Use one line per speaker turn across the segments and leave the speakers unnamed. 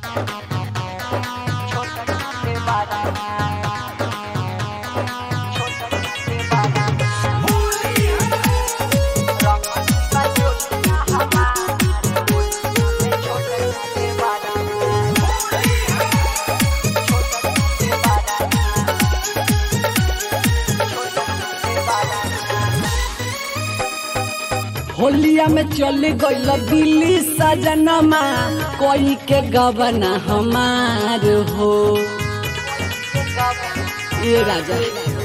होलिया में चल गईल दिल्ली सजनमा कोई के गबना हमार हो ये राजा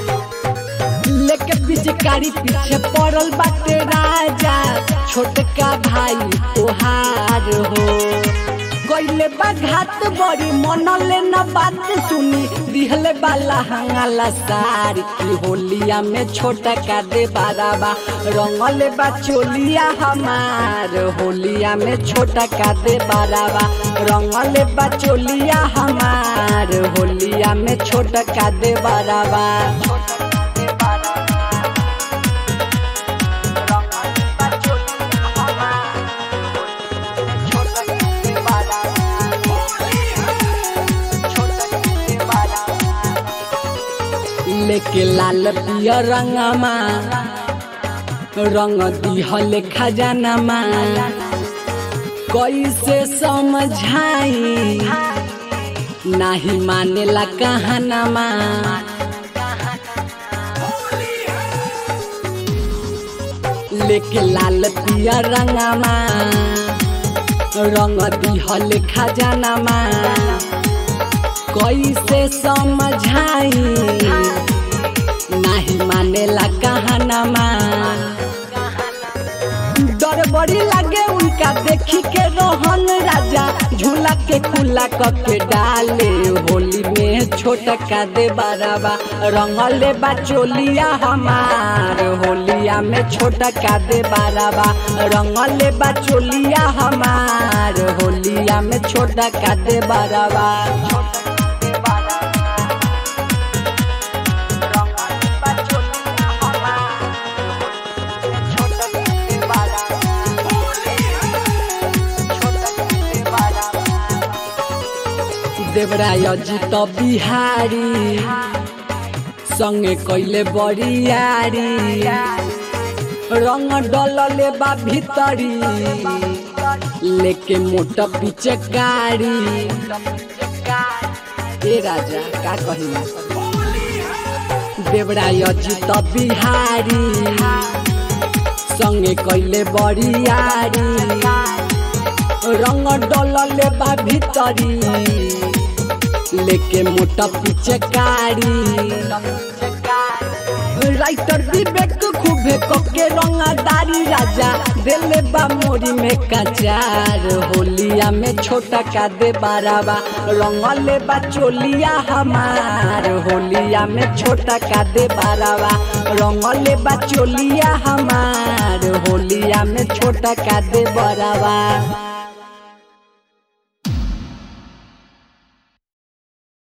लेके पिचकारी पीछे पड़ल बाटे राजा छोटका भाई तोहार हो गईले बा घात बड़ी मनले न बात सुनी दिहले बाला हंगाला सार की होलिया में छोटा का दे बाराबा रंगले बा चोलिया हमार होलिया में छोटा का दे बाराबा रंगले बा चोलिया हमार होलिया में छोटा का दे बाराबा लेके लाल पियर रंगमा रंग दिहल खजानमा कैसे समझाई नाही मानेला कहानमा लेके लाल पियर रंगमा रंग दिहल खजानमा कैसे समझाई नाही मानेला कहानमा डर बड़ी लागे उनका देखी के रोहन राजा झूला के खुला करके डाले होली में छोटा का दे बाराबा रंगले बा चोलिया हमार होलिया में छोटा का दे बाराबा रंगले बा चोलिया हमार होलिया में छोटा का दे बाराबा देवराय अजित बिहारी संगे कैले बरियारी रंग डलले बा भीतरी लेके मोटा पीछे गाड़ी ए राजा का कही देवराय अजित बिहारी संगे कैले बरियारी रंग डलले बा भीतरी लेके मोटा पीछे कारी राइटर विवेक खूबे कके रंगदारी राजा दिले बा मोरी में कचार होलिया में छोटा का दे बाराबा रंगले बा चोलिया हमार होलिया में छोटा का दे बाराबा रंगले बा चोलिया हमार होलिया में छोटा का दे बराबा